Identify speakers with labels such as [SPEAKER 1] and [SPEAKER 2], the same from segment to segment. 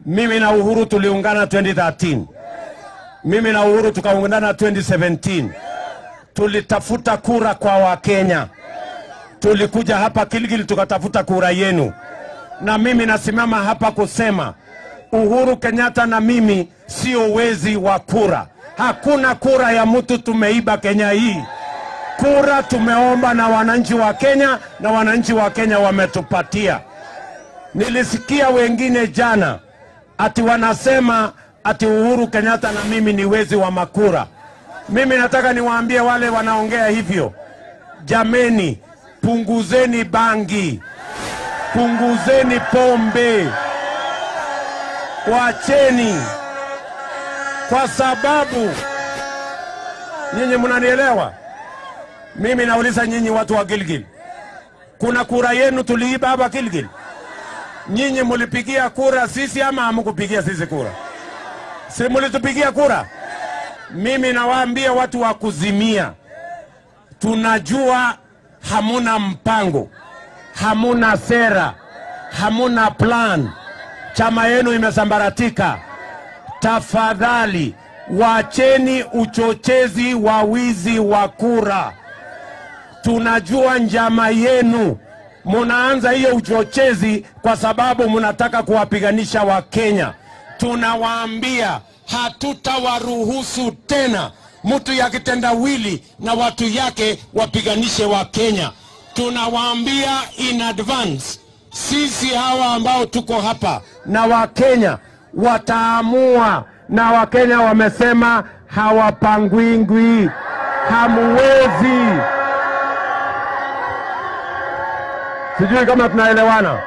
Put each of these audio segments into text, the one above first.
[SPEAKER 1] Mimi na Uhuru tuliungana 2013. Mimi na Uhuru tukaungana 2017. Tulitafuta kura kwa Wakenya. Tulikuja hapa Kilgil tukatafuta kura yenu, na mimi nasimama hapa kusema Uhuru Kenyatta na mimi sio wezi wa kura. Hakuna kura ya mtu tumeiba Kenya hii. Kura tumeomba na wananchi wa Kenya, na wananchi wa Kenya wametupatia. Nilisikia wengine jana ati wanasema ati Uhuru Kenyatta na mimi ni wezi wa makura. Mimi nataka niwaambie wale wanaongea hivyo, jameni, punguzeni bangi, punguzeni pombe, wacheni, kwa sababu nyinyi mnanielewa. Mimi nauliza nyinyi watu wa Gilgil, kuna kura yenu tuliiba hapa Gilgil? Nyinyi mulipigia kura sisi ama hamkupigia sisi kura? Si mulitupigia kura? Mimi nawaambia watu wa kuzimia, tunajua hamuna mpango, hamuna sera, hamuna plan, chama yenu imesambaratika. Tafadhali wacheni uchochezi wa wizi wa kura. Tunajua njama yenu, munaanza hiyo uchochezi kwa sababu munataka kuwapiganisha Wakenya. Tunawaambia hatutawaruhusu tena mtu ya kitendawili na watu yake wapiganishe Wakenya. Tunawaambia in advance, sisi hawa ambao tuko hapa na Wakenya wataamua, na Wakenya wamesema hawapangwingwi, hamuwezi. Sijui kama tunaelewana,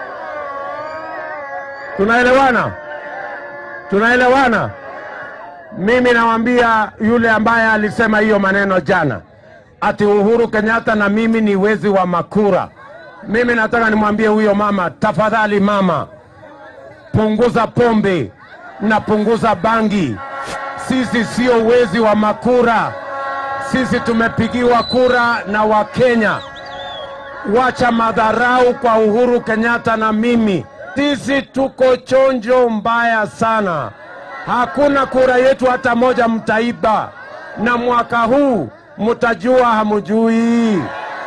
[SPEAKER 1] tunaelewana, tunaelewana. Mimi nawaambia yule ambaye alisema hiyo maneno jana, ati Uhuru Kenyatta na mimi ni wezi wa makura. Mimi nataka nimwambie huyo mama, tafadhali mama, punguza pombe na punguza bangi. Sisi sio wezi wa makura, sisi tumepigiwa kura na Wakenya. Wacha madharau kwa Uhuru Kenyatta na mimi. Sisi tuko chonjo mbaya sana, hakuna kura yetu hata moja mtaiba, na mwaka huu mtajua hamujui.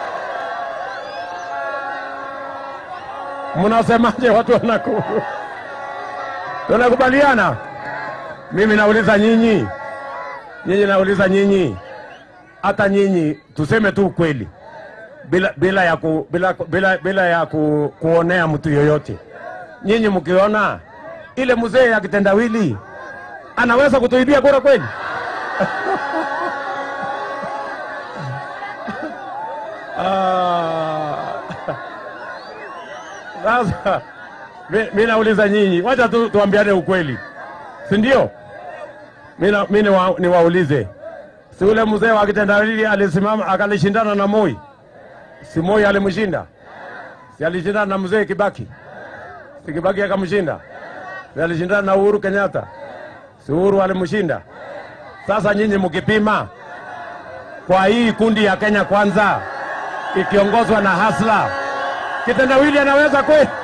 [SPEAKER 1] Mnasemaje watu wa Nakuru? Tunakubaliana? Mimi nauliza nyinyi, nyinyi nauliza nyinyi, hata nyinyi tuseme tu ukweli bila, bila ya, ku, bila, bila, bila ya ku, kuonea mtu yoyote. Nyinyi mkiona ile mzee ya kitendawili anaweza kutuibia kura kweli? Ah. Sasa mi- mi nauliza nyinyi, wacha tu tuambiane ukweli, si ndio? Mi na- mi niwa- niwaulize, si ule mzee wa kitendawili alisimama akalishindana na Moi? Si Moi alimshinda? Si alishindana na mzee Kibaki? Si Kibaki akamshinda? Si alishindana na Uhuru Kenyatta? Si Uhuru alimshinda? Sasa nyinyi mkipima kwa hii kundi ya Kenya Kwanza ikiongozwa na Hasla, kitendawili anaweza kweli?